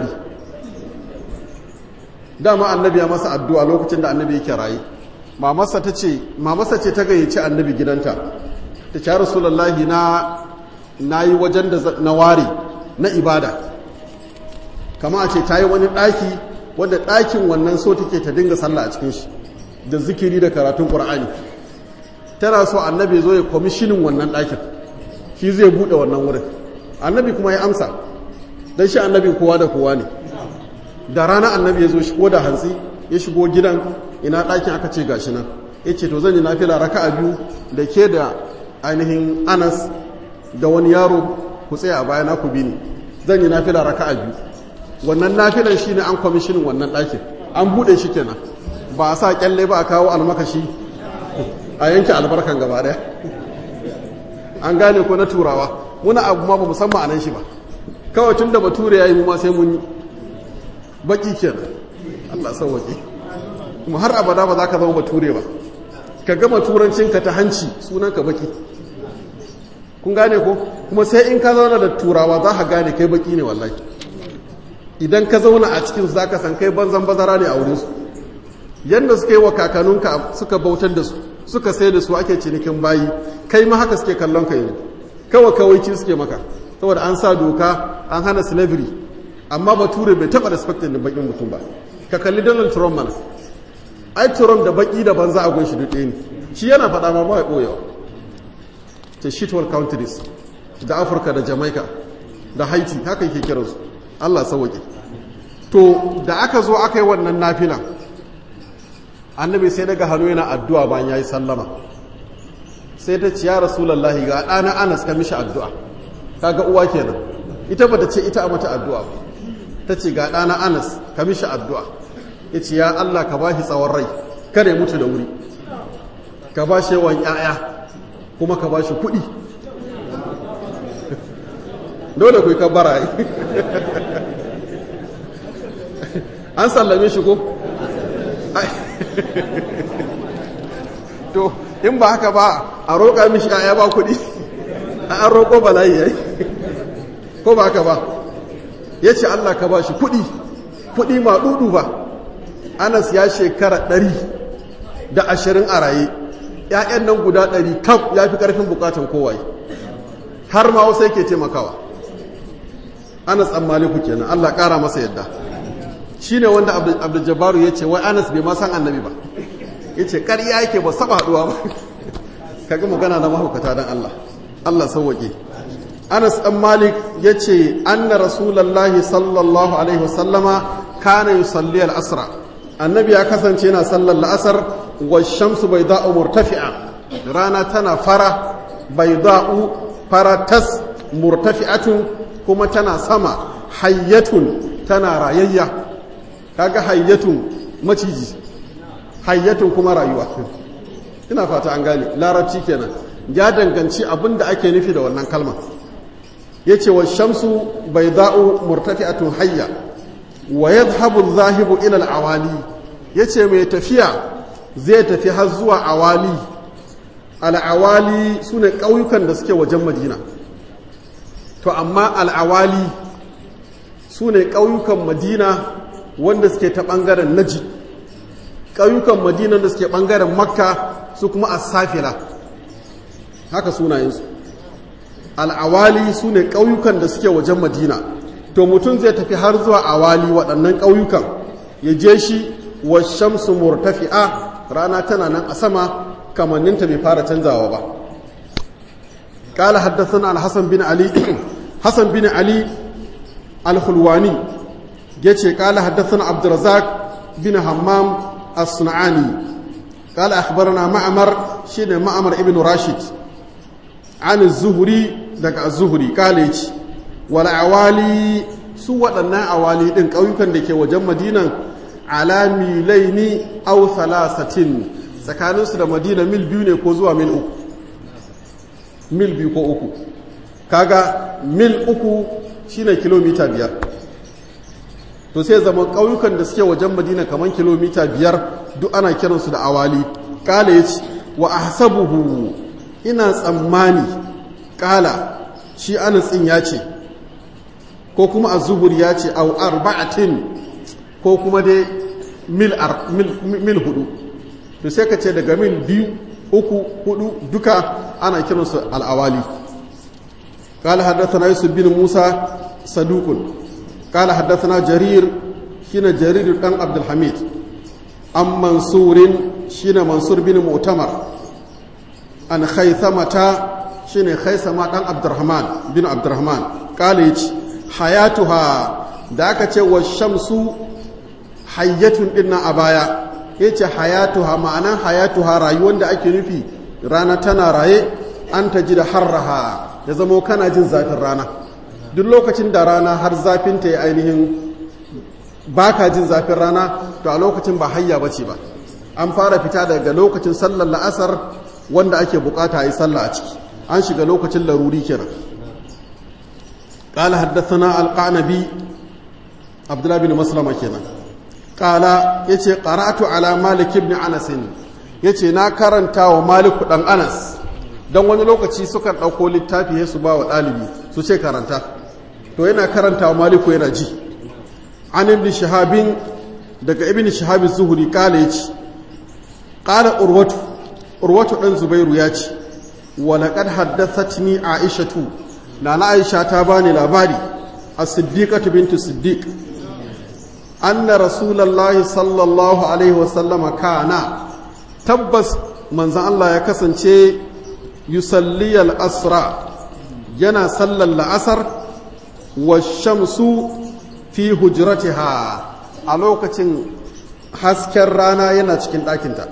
dama annabi ya masa addu'a lokacin da annabi yake rayu mamarsa ta ce mamarsa ce ta gayyaci annabi gidanta ta ce rasulullahi na na yi wajen da na ware na ibada kama a ce ta yi wani ɗaki wadda ɗakin wannan so take ta dinga sallah a cikin shi da zikiri da karatun ƙur'ani tana so annabi zo ya kwamishinin wannan ɗakin shi zai buɗe wannan wurin annabi kuma ya amsa don shi annabi kowa da kowa ne da rana annabi ya zo shigo da hantsi ya shigo gidan ina ɗakin aka ce gashi nan ya ce to zan yi nafila raka a biyu da ke da ainihin anas da wani yaro ku tsaya a bayana ku bi ni zan yi nafila raka a biyu wannan nafilan shi ne an kwamishinin wannan ɗakin an buɗe shi kenan ba a sa kyalle ba a kawo almakashi a yanke albarkan gaba ɗaya an gane ko na turawa muna abu ma ba musamman a nan shi ba kawai tun da bature ya yi mu ma sai mun yi baki kenan Allah sauwaƙe kuma har abada ba za ka zama bature ba ka gama turancinka ta hanci sunanka baki kun gane ko kuma sai in ka zauna da turawa za ka gane kai baki ne wallahi idan ka zauna a cikin za ka san kai banzan bazara ne a wurinsu yadda suka yi wa kakanunka suka bautar da su suka sai da su ake cinikin bayi kai ma haka suke kallon ka yanzu kawai kawaici suke maka saboda an sa doka an hana slavery amma bature bai taba respectin da bakin mutum ba ka kalli donald trump mana ai trump da baki da banza a gunshi duk ne shi yana faɗa ma ba ya ɓoyewa ta shitwal countries da afirka da jamaica da haiti haka yake kiransu allah sauwaƙe to da aka zo aka yi wannan nafila annabi sai daga hannu yana addu'a bayan ya yi sallama sai ta ciya rasulallahi ga ɗana anas ka mishi addu'a kaga uwa kenan ita ba ta ce ita a mata addu'a ba ta ce ga ɗana anas ka mishi addu'a ya ce ya Allah ka ba shi tsawon rai kare mutu da wuri ka ba shi yawan ‘ya'ya kuma ka ba shi kuɗi dole ku yi kabbara an sallame shi ko? to in ba haka ba a roƙa mishi ‘ya'ya ba kuɗi an roƙo bala'i ya ko ba haka ba ya ce Allah ka ba shi kuɗi kuɗi ma ɗuɗu ba anas ya shekara ɗari da ashirin a raye ‘ya'yan nan guda ɗari kam ya fi ƙarfin bukatan kowaye har ma wasu yake taimakawa anas an maliku kenan Allah ƙara masa yadda shi ne wanda abdul ya ce wai anas bai ma san annabi ba ya ce ƙarya yake ba saba haɗuwa ba kaga magana na mahaukata don Allah Allah sauwaƙe Anas ɗan Malik ya ce, Anna Rasulallahi sallallahu Alaihi wasallama kana yi salli al'asra. Annabi ya kasance yana sallar la'asar wa shamsu bai da'u murtafi'a. Rana tana fara bai da'u fara tas murtafi'atun kuma tana sama hayyatun tana rayayya. kaga hayyatun maciji hayyatun kuma rayuwa ina fata an gane larabci kenan ya danganci abin da ake nufi da wannan kalma ya ce wa shamsu bai za'u murtafi'atun hayya wa yadhhabu zahibu ila al-awali yace mai tafiya zai tafi har zuwa awali al-awali sune ƙauyukan da suke wajen madina to amma al-awali sune ƙauyukan madina wanda suke ta ɓangaren naji ƙauyukan madina da suke ɓangaren makka su kuma as-safila haka sunayensu al-awali sune ƙauyukan da suke wajen madina to mutum zai tafi har zuwa awali waɗannan ƙauyukan ya je shi wa shamsu murtafi'a rana tana nan a sama kamanninta bai fara canzawa ba ƙala haddasa al-hassan bin ali hassan bin ali al-hulwani ya ce ƙala haddasa abdurazak bin hammam as-sun'ani ƙala akhbarana ma'amar shine ma'amar ibn rashid an zuhuri daga az-zuhri ƙala ya ce wala awali su waɗannan awali ɗin ƙauyukan da ke wajen madinan alamilai ni au salasatin tsakaninsu da madina mil biyu ne ko zuwa mil uku mil biyu ko uku kaga mil uku shine kilomita biyar to sai zama ƙauyukan da suke wajen madina kamar kilomita biyar duk ana kiransu da awali ƙala ya ce wa ahsabuhu ina tsammani ƙala shi anasin ya ce ko kuma az-zuhur ya ce au arba'atin ko kuma dai mil mil hudu to sai ka ce daga mil biyu uku hudu duka ana kiransu al-awali قال حدثنا يوسف بن موسى صدوق قال حدثنا جرير شين جرير بن عبد الحميد أم منصور شين منصور بن مؤتمر عن خيثمة شين خيثمة بن عبد الرحمن بن عبد الرحمن قال يجي hayatuha da aka ce wa shamsu hayyatun din a baya ya ce hayatuha ma'anan hayatuha rayuwar da ake nufi rana tana raye an ta ji da harraha ya zamo kana jin zafin rana duk lokacin da rana har zafin ta yi ainihin ba ka jin zafin rana to a lokacin ba hayya ba ce ba an fara fita daga lokacin sallar la'asar wanda ake bukata a yi sallah a ciki an shiga lokacin laruri kenan قال حدثنا القعنبي عبد الله بن مسلمة كنا قال يتي قرأت على مالك بن أنس yace na karanta wa maliku dan anas don wani lokaci sukan ɗauko littafi ya su ba wa ɗalibi su ce karanta to yana karanta wa maliku yana ji an ibn shahabin daga ibn shahabin zuhuri kala yace kala urwatu urwatu dan zubairu ya ce wa laqad haddathatni aishatu nana aisha ta bani labari a siddiqatu bintu siddiq anna rasulullahi sallallahu alaihi wasallama kana tabbas manzon Allah ya kasance yusalli al-asra yana sallar la'asar wa shamsu fi hujratiha a lokacin hasken rana yana cikin ɗakinta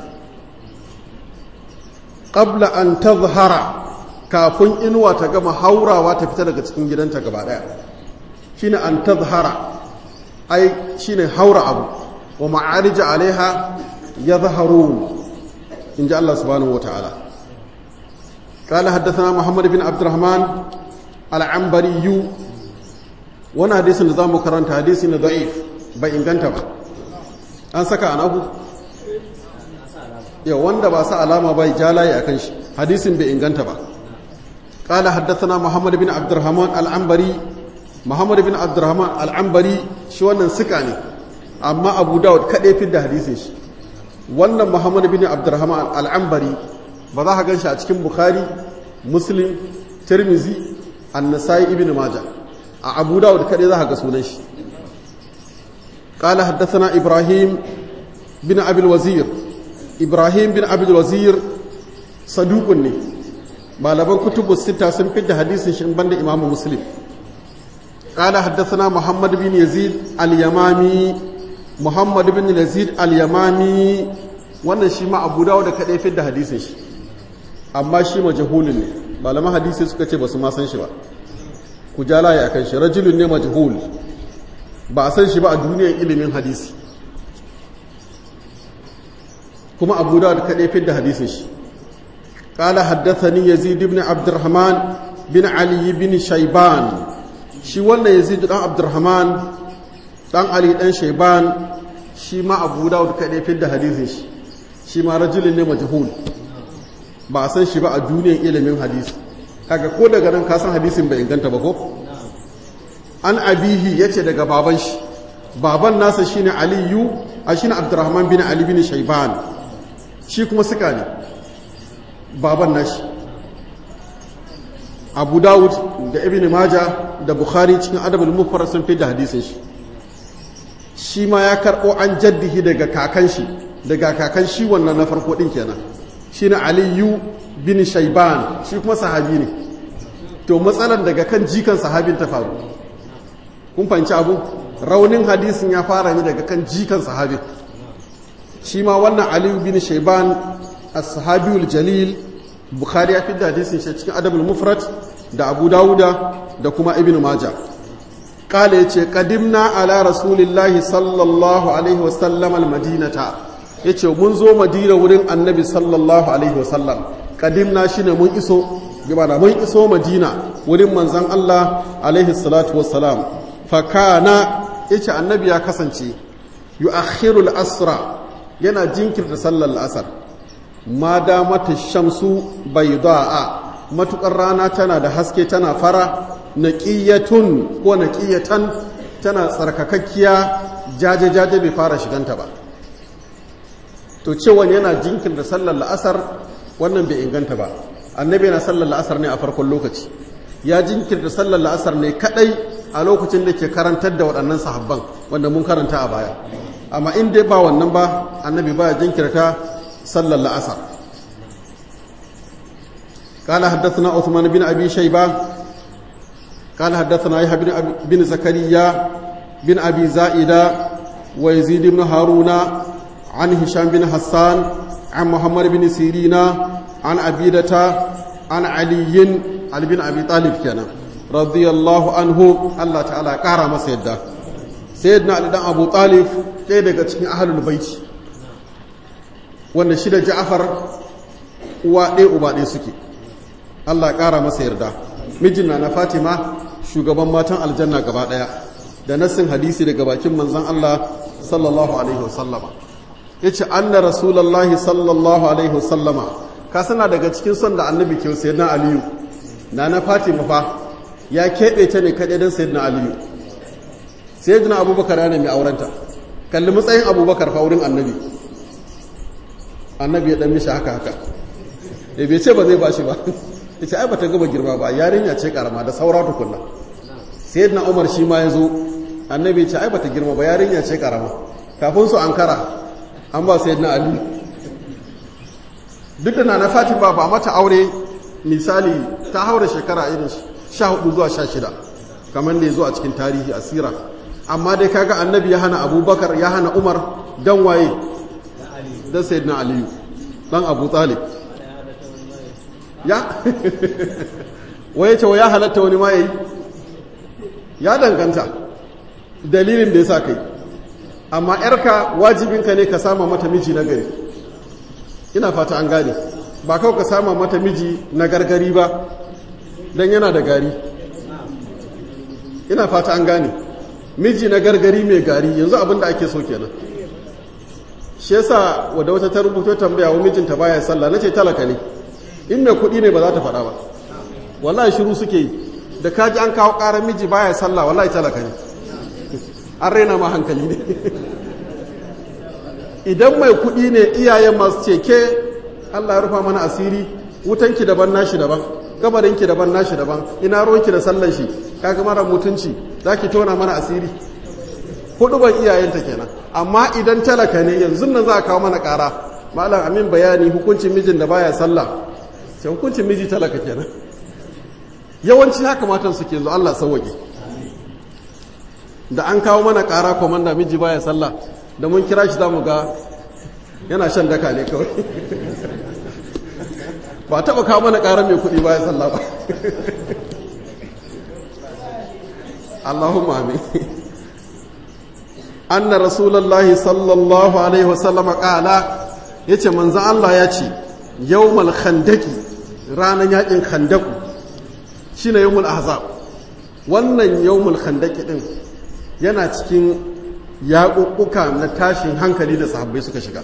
qabla an tazhara kafin inuwa ta gama haurawa ta fita daga cikin gidanta gaba daya shine an tazhara ai shine haura abu wa ma'arij alaiha yadhharun inji Allah subhanahu wataala قال حدثنا محمد بن عبد الرحمن العنبري وانا حديث نظام كرنت حديث ضعيف bai inganta ba an saka anahu yau wanda ba sa alama bai jalaye akan shi hadisin bai inganta ba قال حدثنا محمد بن عبد الرحمن العنبري محمد بن عبد الرحمن العنبري shi wannan suka ne amma Abu Dawud kadai fi da hadisin shi wannan Muhammad bin Abdurrahman al-Anbari ba za ka ganshi a cikin Bukhari Muslim Tirmizi An-Nasa'i Ibn Majah a Abu Dawud kadai za ka ga sunan shi قال حدثنا إبراهيم بن أبي الوزير إبراهيم بن أبي الوزير صدوق ne malaman kutubu sita sun fi da hadisin shi banda imamu muslim قال حدثنا محمد بن يزيد اليمامي محمد بن يزيد اليمامي wannan shi ma abu dawo da kaɗai fi da hadisin shi amma shi majahulun ne malaman hadisi suka ce ba su ma san shi ba ku ja laye a kan shi rajulun ne majahul ba a san shi ba a duniyar ilimin hadisi kuma abu da kaɗai fi da hadisin shi ƙala haddathani yazid ibn abdurrahman bin ali bin shaiban shi wannan yazid dan abdurrahman dan ali dan shaiban shi ma abu da kaɗai fi da hadisin shi shi ma rajulun ne majhul ba a san shi ba a duniyar ilimin hadisi kaga ko daga nan ka san hadisin bai inganta ba ko an abihi yace daga baban shi baban nasa shine aliyu a shine abdurrahman bin ali bin shaiban shi kuma suka ne baban nashi abu dawud da ibn maja da bukhari cikin adabul mufrad sun fi da hadisin shi shi ma ya karɓo an jaddihi daga kakan shi daga kakan shi wannan na farko ɗin kenan shi na aliyu bin shaiban shi kuma sahabi ne to matsalan daga kan jikan sahabin ta faru kun fahimci abu raunin hadisin ya fara ne daga kan jikan sahabin shi ma wannan aliyu bin shaiban as-sahabiyul jalil bukhari ya fidda hadisin shi cikin adabul mufrad da abu dawuda da kuma ibnu majah kala yace qadimna ala rasulillahi sallallahu alaihi wasallam al-madinata ya ce mun zo madina wurin annabi sallallahu alaihi wasallam kadimna shi ne mun iso gabana mun iso madina wurin manzan Allah alaihi salatu wassalam fakana ya ce annabi ya kasance yu akhirul asra yana jinkirta sallar la'asar ma damata shamsu bai da'a matukar rana tana da haske tana fara naqiyatun ko naqiyatan tana tsarkakakkiya jaje-jaje bai fara shiganta ba to cewa yana jinkirta sallar la'asar wannan bai inganta ba annabi yana sallar la'asar ne a farkon lokaci ya jinkirta sallar la'asar ne kadai a lokacin da ke karantar da waɗannan sahabban wanda mun karanta a baya amma in dai ba wannan ba annabi ba ya jinkirta sallar la'asar قال حدثنا عثمان بن ابي شيبه قال حدثنا يحيى بن, بن زكريا بن ابي زائده ويزيد بن هارون عن هشام بن حسان عن محمد بن سيرين عن عبيدة عن علي علي بن أبي طالب كان رضي الله عنه الله تعالى قارا مسيدا سيدنا علي بن أبو طالب ɗaya daga cikin ahalul baiti wanda shi da ja'afar uwa ɗaya uba ɗaya suke Allah ƙara masa yarda mijin na Fatima shugaban matan aljanna gaba ɗaya da nassin hadisi daga bakin manzon Allah sallallahu alaihi wasallama ya ce an na rasulallah sallallahu alaihi wasallama ka sana daga cikin son da annabi ke sayar na aliyu na na fatima fa ya keɓe ta ne kaɗai don sayar na aliyu sayar na abubakar yana mai aurenta kalli matsayin abubakar fa wurin annabi annabi ya ɗan mishi haka haka ya bai ce ba zai ba shi ba ya ce ai ba ta gaba girma ba yarinya ce karama da saura tukunna sayar na umar shi ma ya zo annabi ya ce ai ba ta girma ba yarinya ce karama kafin su ankara an ba sai na ali duk da na na fatima ba mata aure misali ta haura shekara irin sha hudu zuwa sha shida kamar da ya zo a cikin tarihi asira amma dai kaga annabi ya hana abubakar ya hana umar dan waye dan sayyidina aliyu dan abu talib ya waye ce ya halatta wani ma yayi ya danganta dalilin da ya sa kai amma yarka wajibinka ne ka sama mata miji na gari ina fata an gane ba kawai ka sama mata miji na gargari ba don yana da gari ina fata an gane miji na gargari mai gari yanzu abin da ake so kenan shi yasa wadda wata ta rubuto tambaya wa mijinta baya sallah nace talaka ne in mai kuɗi ne ba za ta faɗa ba wallahi shiru suke yi da kaji an kawo ƙarar miji baya sallah wallahi talaka ne an raina ma hankali ne idan mai kuɗi ne iyayen masu ce ke Allah ya rufa mana asiri wutanki daban nashi daban gabarinki daban nashi daban ina ruwanki da sallan shi kaga mara mutunci zaki tona mana asiri hudu ban iyayenta kenan amma idan talaka ne yanzu nan za a kawo mana ƙara malam amin bayani hukuncin mijin da baya sallah sai hukuncin miji talaka kenan yawanci haka matan suke zo Allah sauwake da an kawo mana ƙara komanda miji baya sallah da mun kira shi zamu ga yana shan daka ne kawai ba taɓa kawo mana ƙara mai kuɗi baya sallah ba Allahumma amin anna rasulullahi sallallahu alaihi wasallam qala ya ce manzan Allah ya ce yawmal khandaki ranar yakin khandaku shi ne yawmul ahzab wannan yawmul khandaki din yana cikin yaƙuƙuka na tashin hankali da sahabbai suka shiga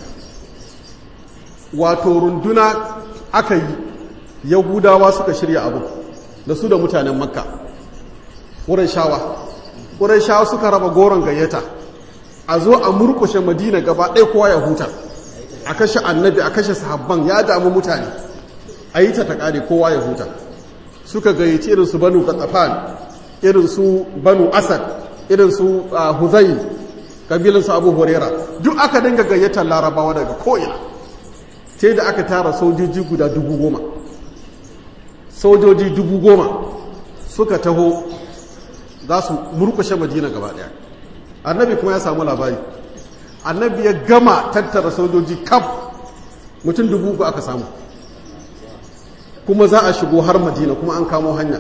wato runduna aka yi yahudawa suka shirya abu da su da mutanen makka wurin shawa wurin shawa suka raba goron gayyata a zo a murkushe madina gaba ɗaya kowa ya huta a kashe annabi a kashe sahabban ya damu mutane a yi ta taƙari kowa ya huta suka gayyaci irin su banu katsafan irin su banu asad irin su huzayi kabilin su abu horera duk aka dinga gayyatar larabawa daga ko'ina sai da aka tara sojoji guda dubu goma sojoji dubu goma suka taho za su murkushe madina gaba daya annabi kuma ya samu labari annabi ya gama tattara sojoji kaf mutum dubu uku aka samu kuma za a shigo har madina kuma an kamo hanya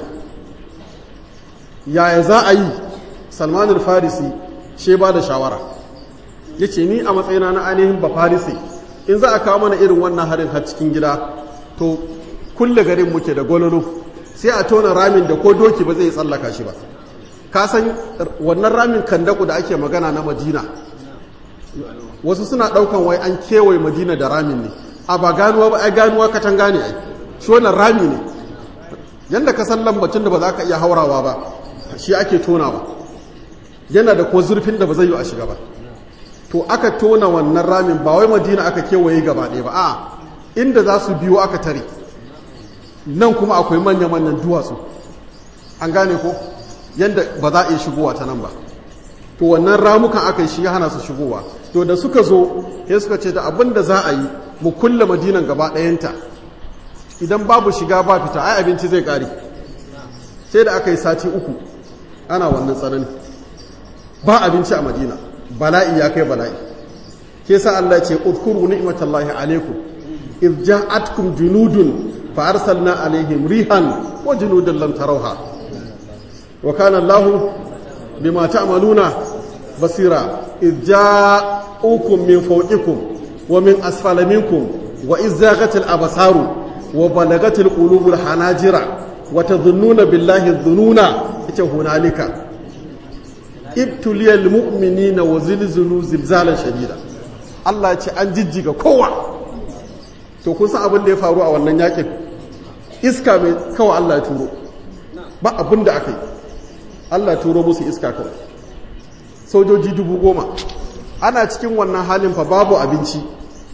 yaya za a yi salmanin farisi she ba da shawara ya ce ni a matsayina na ainihin ba farisi in za a kawo mana irin wannan harin har cikin gida to kulle garin muke da gololo sai a tona ramin da ko doki ba zai tsallaka shi ba ka san wannan ramin kandaku da ake magana na madina wasu suna daukan wai an kewaye madina da ramin ne a ba ganuwa ba ai ganuwa katanga ne ai shi wannan rami ne yanda ka san lambacin da ba za ka iya haurawa ba shi ake tonawa yana da ko zurfin da ba zai yi a shiga ba to aka tona wannan ramin ba wai madina aka kewaye gaba ɗaya ba a inda za su biyo aka tare nan kuma akwai manya-manyan duwatsu an gane ko yadda ba za a iya shigowa ta nan ba to wannan ramukan aka yi shi ya hana su shigowa to da suka zo ya suka ce da abin da za a yi mu kulle madinan gaba ɗayanta idan babu shiga ba fita ai abinci zai ƙare sai da aka yi sati uku ana wannan tsanani ba abinci a madina bala'i ya kai bala'i ke sa Allah ce udkuru ni'matallahi alaikum idh ja'atkum junudun fa arsalna alaihim rihan wa junudan lam tarawha wa kana Allah bima ta'maluna basira idh ja'ukum min fawqikum wa min asfala minkum wa idh zaghatil absaru wa balagatil qulubul hanajira wa tadhunnuna billahi dhununa ita hunalika ibtuliyal mu'minina wa zilzilu zilzalan shadida Allah ya ce an jijjiga kowa to kun san abin da ya faru a wannan yakin iska mai kawai Allah ya turo ba abin da aka yi Allah ya turo musu iska kawai sojoji dubu goma ana cikin wannan halin fa babu abinci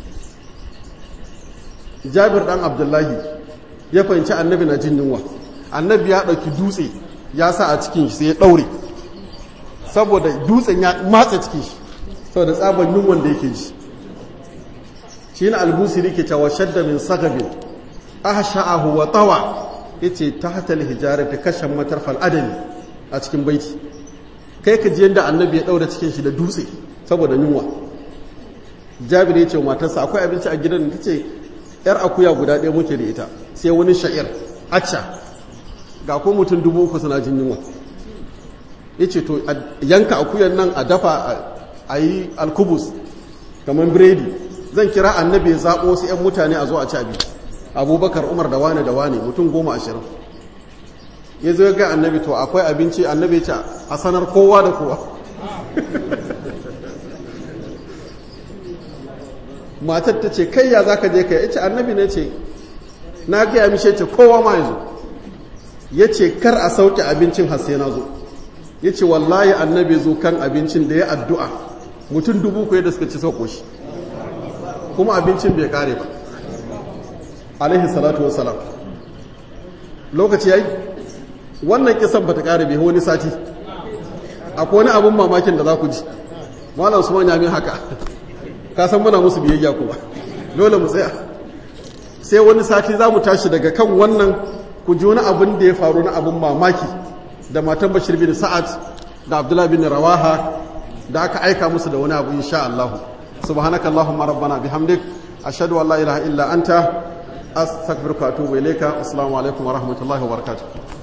jabir dan abdullahi ya fahimci annabi na jin yunwa annabi ya ɗauki dutse ya sa a cikin shi sai ya ɗaure saboda dutsen ya matsa cikin shi saboda tsaban yunwan da yake ji shi na albusiri ke cewa shadda min sagabin aha sha'ahu wa tawa ya ce ta hatal hijara ta kashe matar fal'adami a cikin baiti kai ka ji yadda annabi ya ɗaura cikin shi da dutse saboda yunwa jabir ya ce matarsa akwai abinci a gidan ta ce yar akuya guda ɗaya muke da ita sai wani sha'ir acca ga ko mutum dubu uku suna jin yunwa ya ce to yanka akuyan nan a dafa a yi alkubus kamar biredi zan kira annabi ya zaɓo wasu 'yan mutane a zo a ci abinci abubakar umar da wane da wane mutum goma ashirin ya zo ga annabi to akwai abinci annabi ya ce a sanar kowa da kowa matar ta ce kai ya za ka je ka ya ce annabi ne ce na gaya mishe ce kowa ma ya zo ya ce kar a sauke abincin hasse na zo ya ce wallahi annabi zo kan abincin da ya addu'a mutum dubu kuwa da suka ci sauko shi kuma abincin bai kare ba alaihi salatu wasalam lokaci ya yi wannan kisan ba ta kare bai wani sati akwai wani abin mamakin da za ku ji malam su manya min haka ka san muna musu biyayya kuma dole mu tsaya sai wani sati za mu tashi daga kan wannan ku ji wani abin da ya faru na abin mamaki da matan bashir bin sa'ad da abdullahi bin rawaha da aka aika musu da wani abu insha Allah subhanaka allahumma rabbana bihamdik ashhadu an la ilaha illa anta astaghfiruka wa atubu ilayka assalamu alaikum wa rahmatullahi wa barakatuh